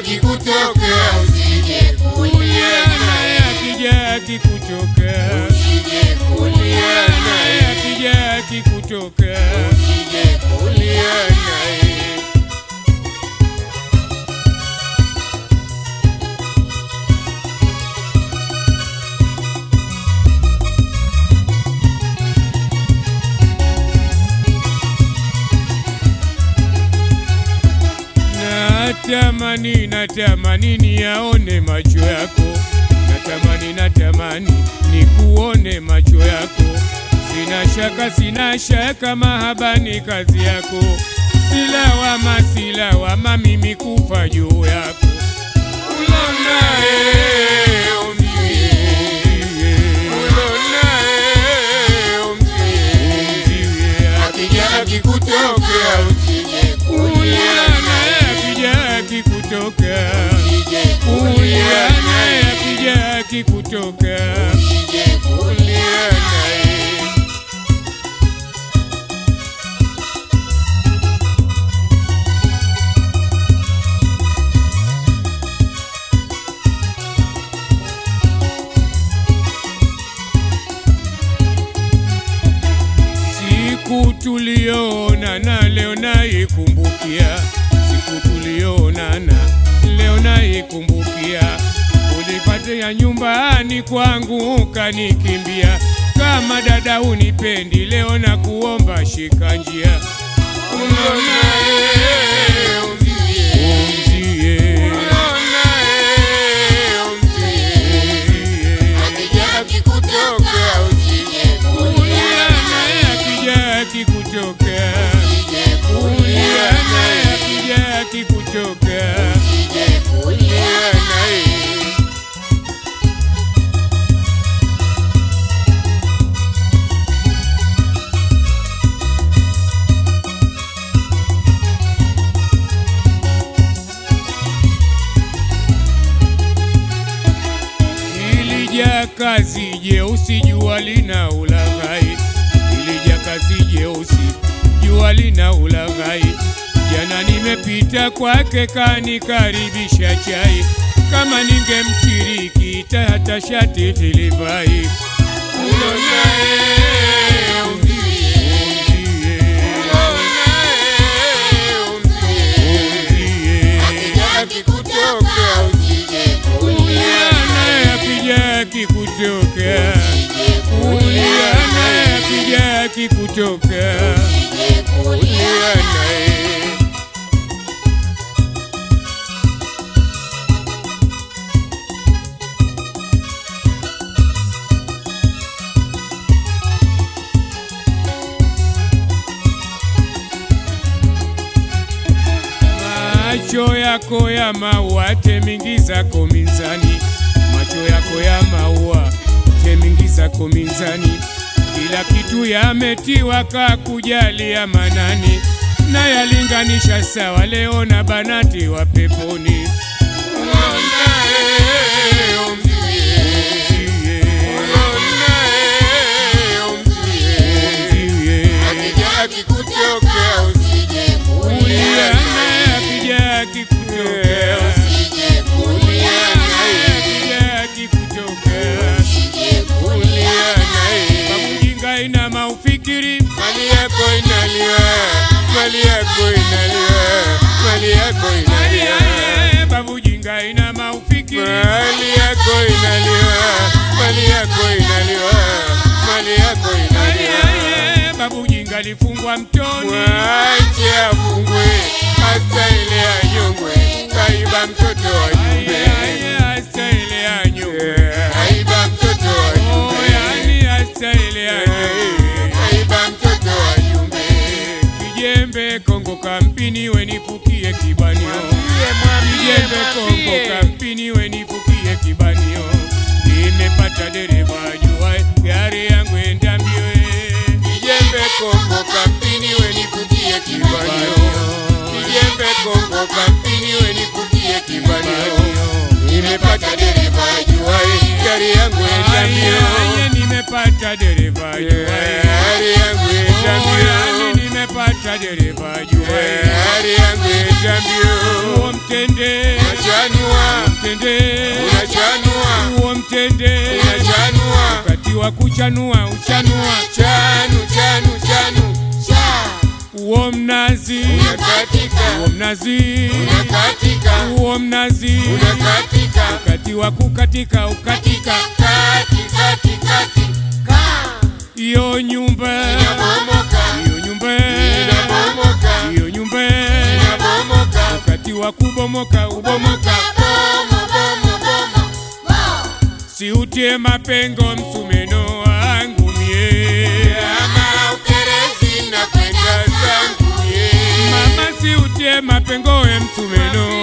akikutokea usije kulia naye naye, akija akikutokea usije kulia naye naye, akija akikutokea usije kulia naye. Natamani, natamani niyaone macho yako, natamani, natamani nikuone macho yako. Sina shaka, sina shaka, mahaba ni kazi yako. Silawama, silawama, mimi kufa juu yako. Ulonaye umzie, ulonaye umzie, akija akikutokea usije kulia naye naye, akija akikutokea, usije kulia kulia naye naye, akija akikutokea. usije kulia naye. Siku tulionana leo naikumbukia, siku tulionana leo naikumbukia. Ulipatia nyumbani kwangu ukanikimbia, kama dada unipendi, leo na kuomba shika njia Ulonaye umzie, umzie, ulonaye umzie, akija akikutokea usije kulia kulia naye naye, akija akikutokea, usije kulia kulia naye naye. akija akikutokea. Usije kulia naye. Ilija kazi jeusi jua lina ulaghai, ilija kazi jeusi jua lina ulaghai. Jana nimepita kwake kanikaribisha chai, kama ningemchiriki hata shati tilivai. Ulonaye umzie, ulonaye umzie, akija akikutokea usije kulia naye naye, akija akikutokea, usije kulia kulia naye naye, akija akikutokea. usije kulia naye. Macho yako ya maua temingizako minzani, macho yako ya maua temingizako minzani, kila kitu yametiwa kakujalia manani, na yalinganisha sawa leo na banati wa peponi. Ulonaye umzie, ulonaye umzie, akija akikutokea usije kulia Kulia naye naye, akija akikutokea, usije kulia naye, akija akikutokea, usije kulia naye. babujinga ina maufikiri Mali yako inaliwa, mali yako inaliwa, mali yako inaliwa, Aye, babujinga ina maufikiri mali yako inaliwa, mali yako inaliwa, mali yako inaliwa. Aye, babujinga lifungwa mtoni Mwache afungwe, hasa ile anyongwe, kaiba mtoto wa Aye, jumbe, aye, hasa ile anyo kaiba mtoto wa Oh, jumbe, yani hasa ile anyo kaiba mtoto wa jumbe. Kijembe Kongo kampini wenipukie kibanio Kijembe Kongo kampini wenipukie kibanio Nimepata dereva jua gari yangu enda mbio eh. Kijembe Kongo kampini wenikutie kibanio, kijembe Kongo kampini wenikutie kibanio. Nimepata dereva ajuaye gari yangu enda Aye, mbio, aye, nimepata dereva jua eh. gari yangu enda Oh, yani mbio, nimepata dereva jua eh. gari yangu enda mbio. Uo mtende Macho mtende unachanua huo mtende unachanua wakati wa kuchanua uchanua chanu chanu chanu huo mnazi unakatika huo mnazi unakatika huo mnazi unakatika wakati wa kukatika ukatika kati kati kati hiyo nyumba inabomoka hiyo nyumba inabomoka hiyo nyumba inabomoka wakati wa kubomoka ubomoka bomo bomo bomo siutie mapengo msumeno wangu mie ama ukerezi na kwenda zangu ye mama siutie mapengo we msumeno